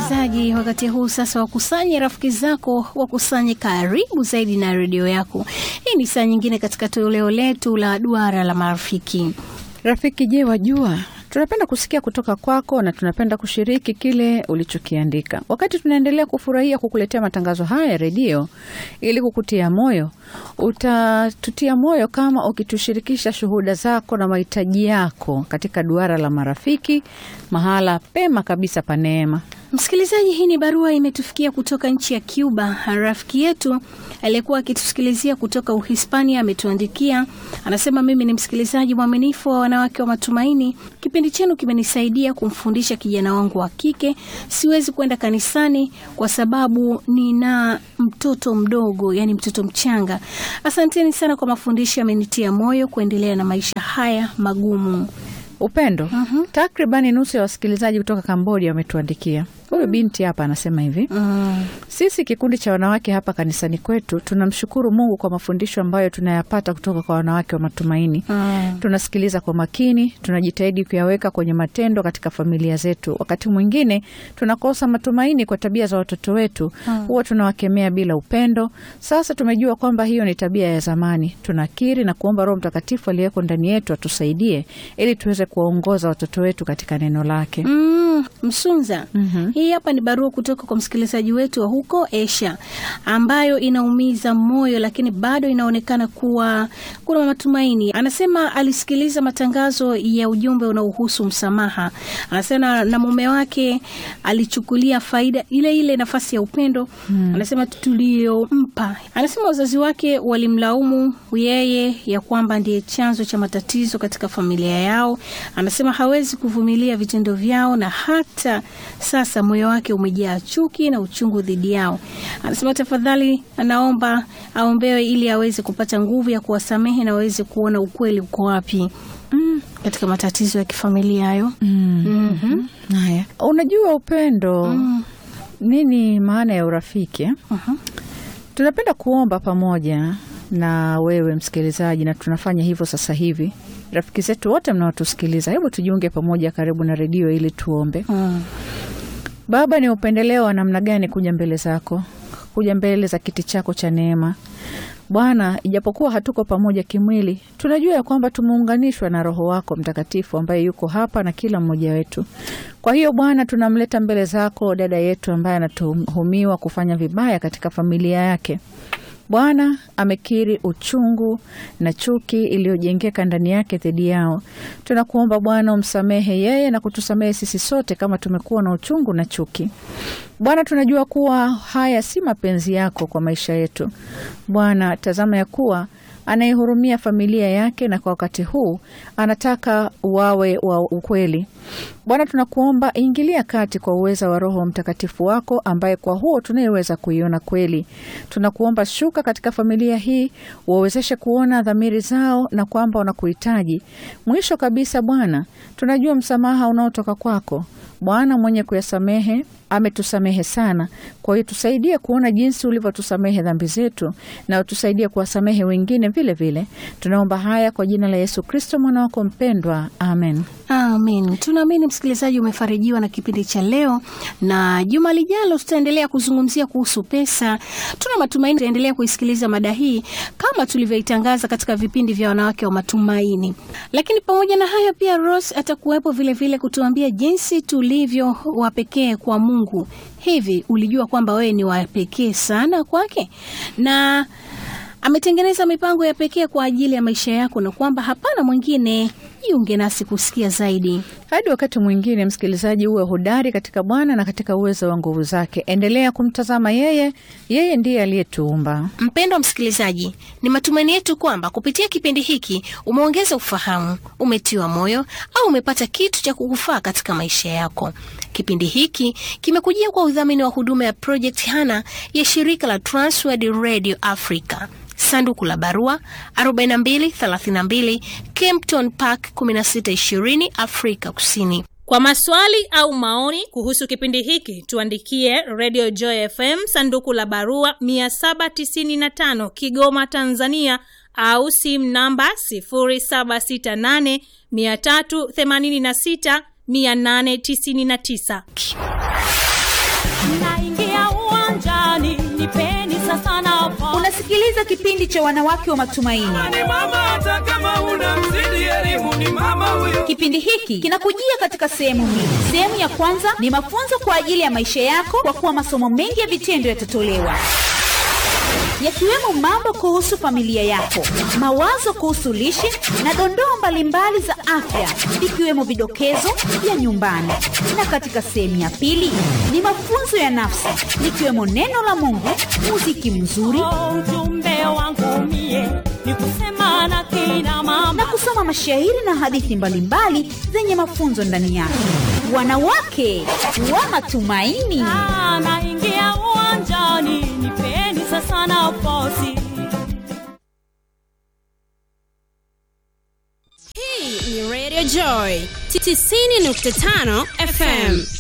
msikilizaji, wakati huu sasa wakusanye rafiki zako, wakusanye karibu zaidi na redio yako. Hii ni saa nyingine katika toleo letu la duara la marafiki. Rafiki, je, wajua tunapenda kusikia kutoka kwako na tunapenda kushiriki kile ulichokiandika. Wakati tunaendelea kufurahia kukuletea matangazo haya ya redio ili kukutia moyo, utatutia moyo kama ukitushirikisha shuhuda zako na mahitaji yako katika duara la marafiki, mahala pema kabisa pa neema. Msikilizaji, hii ni barua imetufikia kutoka nchi ya Cuba. Rafiki yetu aliyekuwa akitusikilizia kutoka Uhispania ametuandikia, anasema, mimi ni msikilizaji mwaminifu wa Wanawake wa Matumaini. Kipindi chenu kimenisaidia kumfundisha kijana wangu wa kike. Siwezi kwenda kanisani kwa sababu nina mtoto mdogo, yani mtoto mchanga. Asanteni sana kwa mafundisho, amenitia moyo kuendelea na maisha haya magumu. Upendo. mm-hmm. Takribani nusu ya wasikilizaji kutoka Kambodia wametuandikia. Huyu binti hapa anasema hivi Mm. Sisi kikundi cha wanawake hapa kanisani kwetu tunamshukuru Mungu kwa mafundisho ambayo tunayapata kutoka kwa wanawake wa matumaini. Mm. Tunasikiliza kwa makini, tunajitahidi kuyaweka kwenye matendo katika familia zetu. Wakati mwingine tunakosa matumaini kwa tabia za watoto wetu, huwa tunawakemea bila upendo. Sasa tumejua kwamba hiyo ni tabia ya zamani. Tunakiri na kuomba Roho Mtakatifu aliyeko ndani yetu atusaidie ili tuweze kuwaongoza watoto wetu katika neno lake. Mm, Msunza. Mhm. Hii hapa ni barua kutoka kwa msikilizaji wetu wa huko Asia ambayo inaumiza moyo, lakini bado inaonekana kuwa kuna matumaini. Anasema alisikiliza matangazo ya ujumbe unaohusu msamaha. Anasema na mume wake alichukulia faida ile ile nafasi ya upendo anasema tuliyompa. Anasema wazazi wake walimlaumu yeye ya kwamba ndiye chanzo cha matatizo katika familia yao. Anasema hawezi kuvumilia vitendo vyao na hata sasa moyo wake umejaa chuki na uchungu dhidi yao. Anasema tafadhali, anaomba aombewe ili aweze kupata nguvu ya kuwasamehe na aweze kuona ukweli uko wapi mm, katika matatizo ya kifamilia hayo. Mhm. Haya, unajua upendo, Mm. nini maana ya urafiki eh? Mhm. Tunapenda kuomba pamoja na wewe msikilizaji, na tunafanya hivyo sasa hivi. Rafiki zetu wote mnaotusikiliza, hebu tujiunge pamoja karibu na redio ili tuombe. Mm. Baba, ni upendeleo wa namna gani kuja mbele zako, kuja mbele za kiti chako cha neema Bwana. Ijapokuwa hatuko pamoja kimwili, tunajua ya kwamba tumeunganishwa na Roho wako Mtakatifu ambaye yuko hapa na kila mmoja wetu. Kwa hiyo Bwana, tunamleta mbele zako dada yetu ambaye anatuhumiwa kufanya vibaya katika familia yake. Bwana amekiri uchungu na chuki iliyojengeka ndani yake dhidi yao. Tunakuomba Bwana umsamehe yeye na kutusamehe sisi sote kama tumekuwa na uchungu na chuki. Bwana, tunajua kuwa haya si mapenzi yako kwa maisha yetu. Bwana, tazama ya kuwa anaihurumia familia yake na kwa wakati huu anataka wawe wa ukweli. Bwana, tunakuomba ingilia kati kwa uweza wa Roho Mtakatifu wako ambaye kwa huo tunayeweza kuiona kweli. Tunakuomba shuka katika familia hii, wawezeshe kuona dhamiri zao na kwamba wanakuhitaji. Mwisho kabisa, Bwana, tunajua msamaha unaotoka kwako Bwana mwenye kuyasamehe ametusamehe sana. Kwa hiyo tusaidie kuona jinsi ulivyotusamehe dhambi zetu na utusaidie kuwasamehe wengine vile vile. Tunaomba haya kwa jina la Yesu Kristo mwana wako mpendwa, amen. Amen. Tunaamini msikilizaji umefarijiwa na kipindi cha leo, na juma lijalo tutaendelea kuzungumzia kuhusu pesa. Tuna matumaini tutaendelea kuisikiliza mada hii kama tulivyoitangaza katika vipindi vya wanawake wa matumaini. Lakini pamoja na hayo, pia Rose atakuwepo vile vile kutuambia jinsi tulivyo wapekee kwa Mungu. Hivi ulijua kwamba wewe ni wapekee sana kwake na ametengeneza mipango ya pekee kwa ajili ya maisha yako na kwamba hapana mwingine. Jiunge nasi kusikia zaidi. Hadi wakati mwingine, msikilizaji, uwe hodari katika Bwana na katika uwezo wa nguvu zake. Endelea kumtazama yeye, yeye ndiye aliyetuumba. Mpendwa msikilizaji, ni matumaini yetu kwamba kupitia kipindi hiki umeongeza ufahamu, umetiwa moyo au umepata kitu cha kukufaa katika maisha yako. Kipindi hiki kimekujia kwa udhamini wa huduma ya Project Hana ya shirika la Transworld Radio Africa. Sanduku la barua 4232 Kempton Park 1620 Afrika Kusini. Kwa maswali au maoni kuhusu kipindi hiki tuandikie Radio Joy FM sanduku la barua 795 Kigoma, Tanzania au simu namba 0768 386 899. naingia uwanjani nipeni sasa nafasi unasikiliza kipindi cha wanawake wa matumaini ni mama hata kama una mzidi elimu ni mama huyo kipindi hiki kinakujia katika sehemu mbili sehemu ya kwanza ni mafunzo kwa ajili ya maisha yako kwa kuwa masomo mengi ya vitendo yatatolewa yakiwemo mambo kuhusu familia yako mawazo kuhusu lishe na dondoo mbalimbali za afya ikiwemo vidokezo vya nyumbani na katika sehemu ya pili ni mafunzo ya nafsi likiwemo neno la mungu muziki mzuri Oh, ujumbe wangu mie ni kusema na kina mama na kusoma mashairi na hadithi mbalimbali zenye mafunzo ndani yake wanawake wa matumaini Ah, naingia uwanjani nipeni sasa nafasi Hii ni Radio Joy 90.5 FM.